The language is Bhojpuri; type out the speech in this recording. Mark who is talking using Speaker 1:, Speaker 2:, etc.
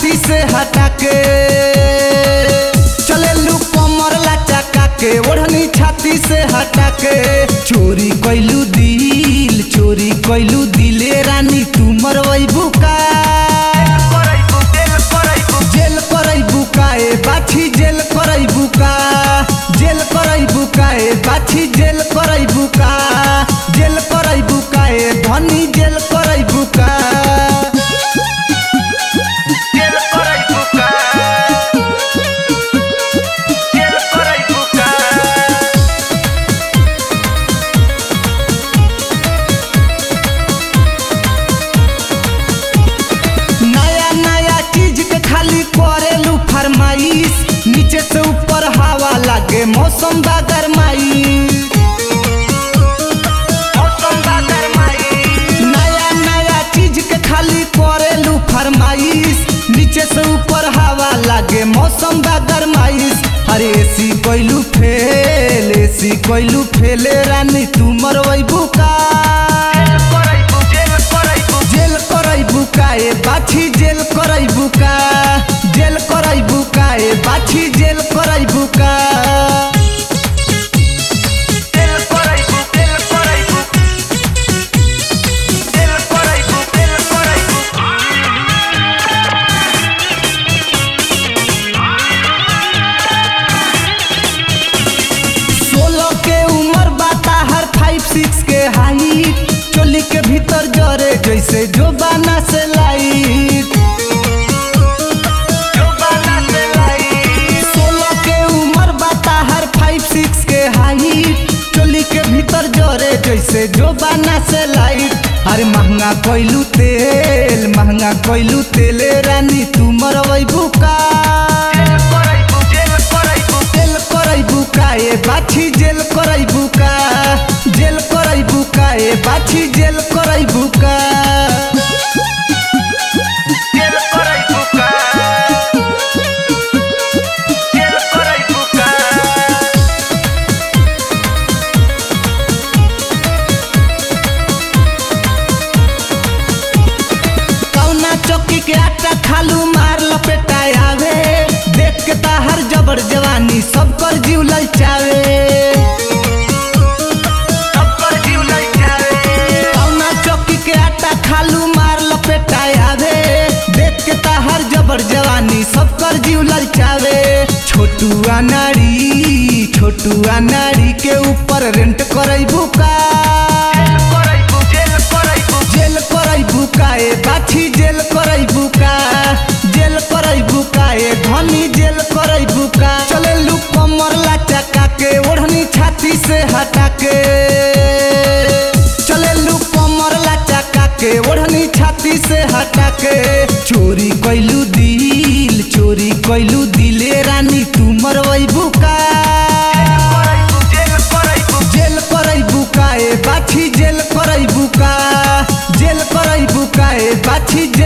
Speaker 1: छाती से हटा के चले लू कमर लचका के ओढ़नी छाती से हटा के चोरी कैलू दिल चोरी कैलू दिले रानी तू मरवई बुका जेल करई बुका ए बाछी जेल करई बुका जेल करई बुका ए बाछी जेल करई बुका जेल करई बुका ए धनी जेल करई बुका
Speaker 2: जेल कराई बुका जेल कराई बुका
Speaker 1: नया नया चीज के खाली करेलू फरमाइश नीचे से ऊपर हवा लागे मौसम बा गरमाइश
Speaker 2: मौसम बा गरमाई
Speaker 1: नया नया चीज के खाली करेलू फरमाइश नीचे से ऊपर हवा लागे मौसम बा गरमाइश अरे एसी कोइलू फेल एसी कोइलू फेले रानी तू मरवई बुका
Speaker 2: कराई बु जेल कराई बु
Speaker 1: जेल करई बुका ए बाछी जेल करई बुका जेल करई बुका ए बाछी जेल करई बुका
Speaker 2: जेल कराई बु जेल कराई बु जेल कराई बु जेल कराई बु
Speaker 1: सोलह के उम्र बाता हर फाइव सिक्स के हाइट चोली के भीतर जरे जैसे जो बाना से लाइट
Speaker 2: जो बाना से लाई
Speaker 1: सोलह के उम्र बाता हर फाइव सिक्स के हाइट चोली के भीतर जरे जैसे जो बाना से लाइट अरे महंगा कोइलू तेल महंगा कोइलू तेले रानी तू मरवई बुका
Speaker 2: जेल कराई बु जेल कराई बु
Speaker 1: जेल करई बुका ए बाछी जेल करई बुका जेल करई बुका ए बाछी जेल करई बुका
Speaker 2: जेल कराई बुका जेल कराई बुका
Speaker 1: कौना चौकी के आटा खालू मार लपेटा आवे देख के ताहर जबर जवानी सब कर जीव ललचावे
Speaker 2: सब कर जीव लाई जाए
Speaker 1: कौना चौकी के आटा खालू मार लपेटा आवे देख के ताहर जबर जवानी सब कर जीव ललचावे छोटू नारी छोटू नारी के ऊपर रेंट करई बुका
Speaker 2: कराई बु जेल कराई बु
Speaker 1: जेल करई बुका ए बाछी जेल करई बुका जेल करई बुका ए धनी जेल करई बुका चले लू कमर लचका के ओढ़नी छाती से हटा के चले लू कमर लचका के ओढ़नी छाती से हटा के चोरी कैलू दिल चोरी कैलू दिले रानी तू मरवई बुका
Speaker 2: कराई बु जेल कराई बु
Speaker 1: जेल करई बुका ए बाछी जेल करई बुका जेल करई बुका ए बाछी